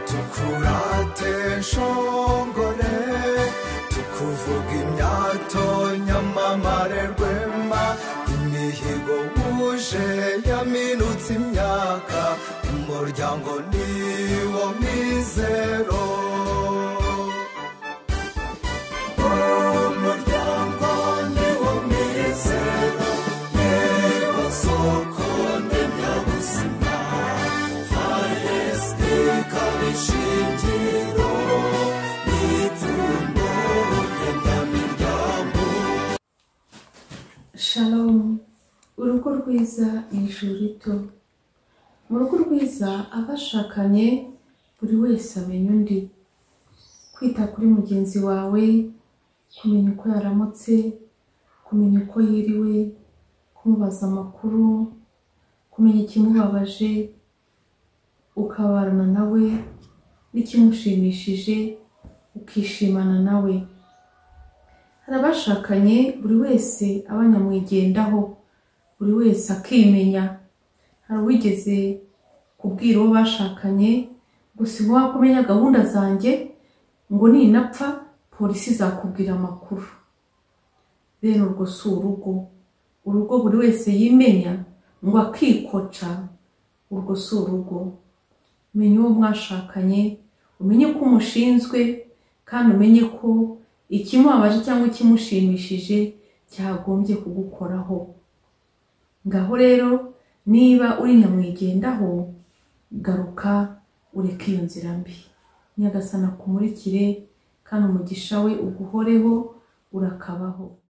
tukurate nshongore tukuvuga imyato nyamamare rwema imihigo wuje yaminutse imyaka umuryango niwo mizero umuryango niwo mizero niwo soko ndemyabuzima faresike ikaba ishingiro n'ipfundo ndemyamiryango Shalom urugo rwiza ijuru rito mu rugo rwiza abashakanye buri wese amenya undi kwita kuri mugenzi wawe kumenya uko yaramutse kumenya uko yiriwe kumubaza amakuru kumenya ikimubabaje ukabarana nawe n'ikimushimishije ukishimana nawe hari abashakanye buri wese aba nyamwigendaho buri wese akimenya hari uwigeze kubwira uwo bashakanye ngo si wowe kumenya gahunda zanjye ngo ninapfa polisi izakubwira amakuru bene urwo si urugo urugo buri wese yimenya ngo akikoca urwo si urugo menya uwo mwashakanye umenye ko umushinzwe kandi umenye ko ikimubabaje cyangwa ikimushimishije cyagombye kugukoraho ngaho rero niba uri nyamwigendaho garuka ureke iyo nzira mbi nyagasana kumurikire kandi umugisha we uguhoreho urakabaho